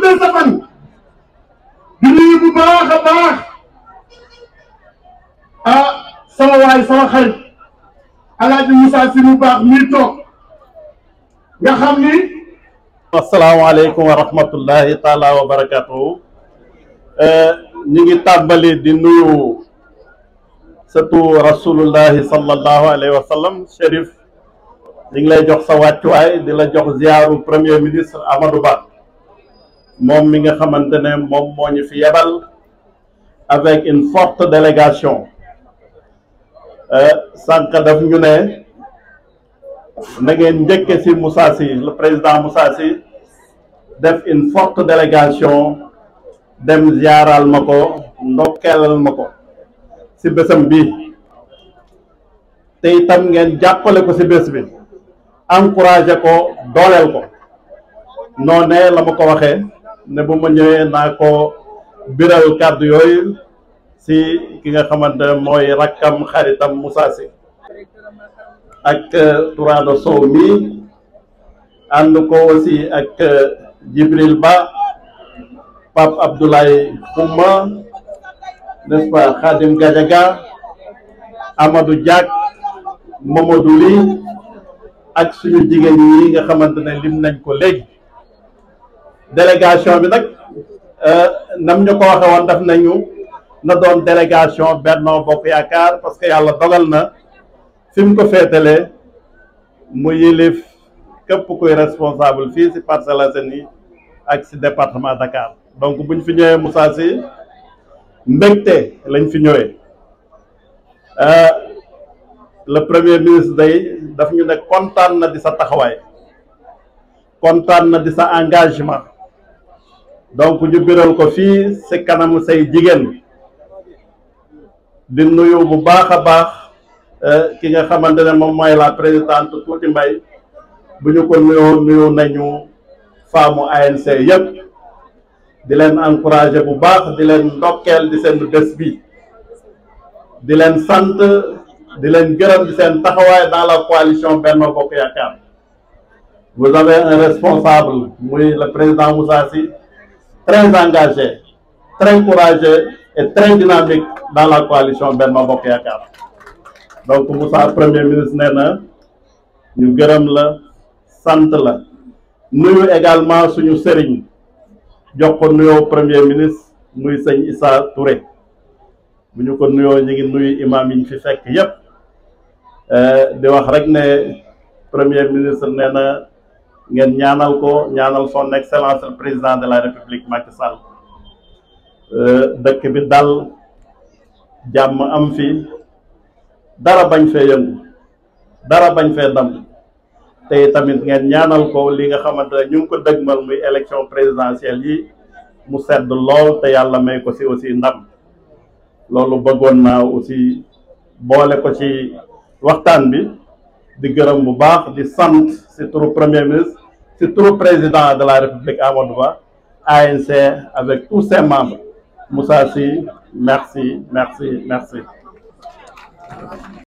guddal sa fan di nuyu bu baax a baax ah sama waay sama xarit alaaji Moussa si mu baax mii toog nga xam ni asalaamaaleykum wa rahmatullahi taala wa barakatuhu ñu ngi tàmbali di nuyu surtout rasulullahi sallallahu alayhi wa sallam Chérif ñu ngi lay jox sa wàccuwaay di la jox ziaru premier ministre Amadou Ba moom mi nga xamante ne moom moo ñu fi yebal avec une forte délégation sànq daf ñu ne na ngeen njëkke si Moussa Sy le président Moussa Sy def une forte délégation dem ziaral ma ko ndokkeelal ma ko si bésam bi te itam ngeen jàppale ko si bés bi encouragé ko dooleel ko noonee la ma ko waxee ne bu ma ñëwee naa ko biral kàddu yooyu si ki nga xamante ne mooy rakkam xaritam Moussa Sy ak Tourado Sow mi ànd ko aussi ak Djibril Ba Pape Abdoulaye Xuma n'est-ce pas Khadim Gadiaga Amadou Diak Mamadou Ly ak suñu jigéen ñi nga xamante ne lim nañ ko léegi délégation bi nag nam ñu ko waxe woon def nañu na doon délégation Benno Bokk Yaakaar parce que yàlla dogal na fi mu ko féetalee mu yilif képp kuy responsable fii ci Parcelles Assainies ak ci département Dakar donc buñ fi ñëwee Moussa Sy mbégte lañ fi ñëwee le premier ministre day daf ñu ne kontaan na di sa taxawaay kontaan na di sa engagement donc ñu biral ko fii ci kanamu say jigéen di nuyu bu baax a baax ki nga xamante ne moom mooy la présidente Tuuti Mbay bu ñu ko nuyoo nuyu nañu faamu ANC yëpp di leen encourager bu baax di leen ndokkeel di seen bés bi di leen sant di leen gërëm di seen taxawaay dans la coalition Benno Bokk Yaakaar vous avez un responsable muy le président Moussa Sy très engagé très courageux et très dynamique dans la coalition Benno Bokk Yaakaar donc Moussa premier ministre nee na ñu gërëm la sant la nuyu également suñu sëriñ jox ko nuyoo premier ministre muy sëñ Issa Touré bu ñu ko nuyoo ñu ngi nuyu imam yi ñu fi fekk yépp di wax rek ne premier ministre nee na ngeen ñaanal ko ñaanal son excellence le président de la république Macky Sall dëkk bi dal jàmm am fi dara bañ fee yëngu dara bañ fee dam te tamit ngeen ñaanal ko li nga xamante ne ñu ngi ko dëgmal muy élection présidentielle yi mu sedd lool te yàlla may ko ci aussi ndam loolu bëggoon naa aussi boole ko ci waxtaan bi di gërëm bu baax di sant ci turu premier ministre ci turu président de la république Amadou Ba ANC avec tous ses membres Moussa Sy merci merci merci